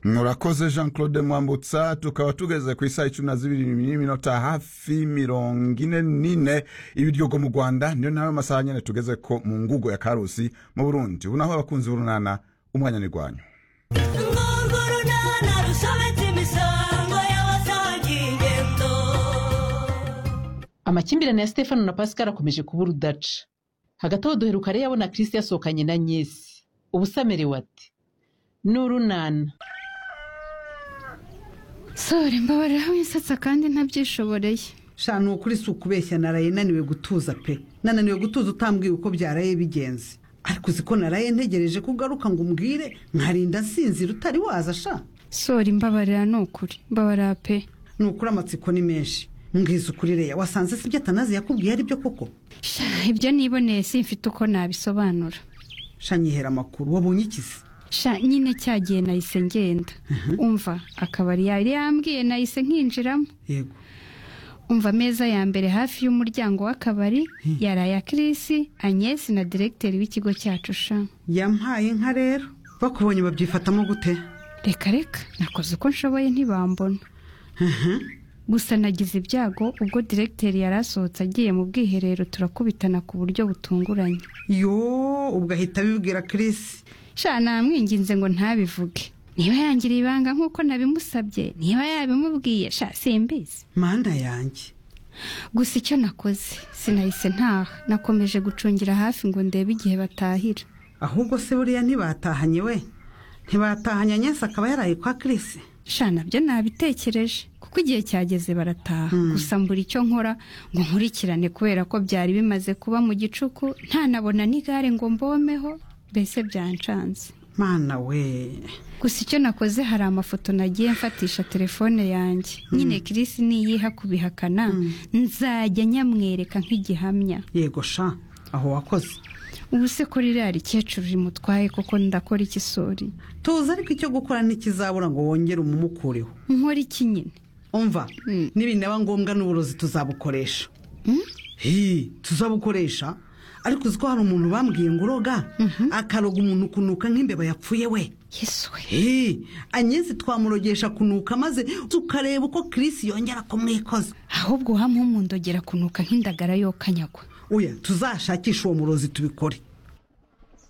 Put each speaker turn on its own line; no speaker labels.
murakoze jean claude mwambutsa tukaba tugeze ku isaha icumi na zibiri n'iminota hafi mirongo ine n'ine ibiryogo mu rwanda niyo nawe amasaha nyine tugeze ko mu ngugo ya karusi mu burundi ubu naho abakunzi b'urunana umwanya ni rwanyu
urwo runana rusobetse imisango y'abasaga ingendo
amakimbirane ya stefano na pascal akomeje kuba urudaca hagati aho duheruka rero abona kirisi yasohokanye na nyesi ubusa amerewe ati n'urunana
sore mbabarira winsatsa kandi ntabyishoboreye
sha ni ukuri si ukubeshya naraye naniwe gutuza pe nananiwe gutuza utambwiye uko byaraye bigenze ariko uzi ko naraye ntegereje ko ugaruka ngo umbwire nkarinda nsinzira utari waza sha
sore mbabarira ni ukuri mbabarira pe
ni ukuri amatsiko ni menshi mbwiza ukuri reya wasanze si ibyo atanazi yakubwiye ari byo koko
Sha, ibyo niboneye simfite uko nabisobanura
sha nyihera amakuru wabonye ikizi
sha nyine cyagiye nahise ngenda umva akabari yari yambwiye nahise nkinjiramo
yego
umva ameza ya mbere hafi y'umuryango w'akabari yari aya kirisi anyesi na diregiteri w'ikigo cyacu sha
yampaye inka rero bakubonye babyifatamo gute
reka reka nakoze uko nshoboye ntibambona gusa nagize ibyago ubwo diregiteri yari asohotse agiye mu bwiherero turakubitana ku buryo butunguranye
yo ubwo ahita abibwira kirisi
sha namwinginze ngo ntabivuge niba yangiriye ibanga nk'uko nabimusabye niba yabimubwiye sha simbizi
manda yanjye
gusa icyo nakoze sinahise ntaha nakomeje gucungira hafi ngo ndebe igihe batahira
ahubwo se buriya ntibatahanye we ntibatahanye nyese akaba yaraye kwa kirisi
sha nabyo nabitekereje kuko igihe cyageze barataha gusa mbura icyo nkora ngo nkurikirane kubera ko byari bimaze kuba mu gicuku ntanabona n'igare ngo mbomeho mbese byancanze
mana we
gusa icyo nakoze hari amafoto nagiye mfatisha telefone yanjye nyine kirisi niyiha kubihakana nzajya nyamwereka nk'igihamya
yego sha aho wakoze
ubu se kuri iriya rikecuru rimutwaye koko ndakora iki sori
tuzi ariko icyo gukora ntikizabura ngo wongere umumukureho
nkora iki nyine
umva nibinaba ngombwa n'uburozi tuzabukoresha hi tuzabukoresha ariko uzi ko hari umuntu bambwiye ngo uroga akaroga umuntu kunuka nk'imbeba yapfuye we
yesu we
hi anyezi twamurogesha kunuka maze tukareba uko kirisi yongera kumwikoza
ahubwo uhamuha umundogera kunuka nk'indagara yokanyagwa
oya tuzashakishe uwo murozi tubikore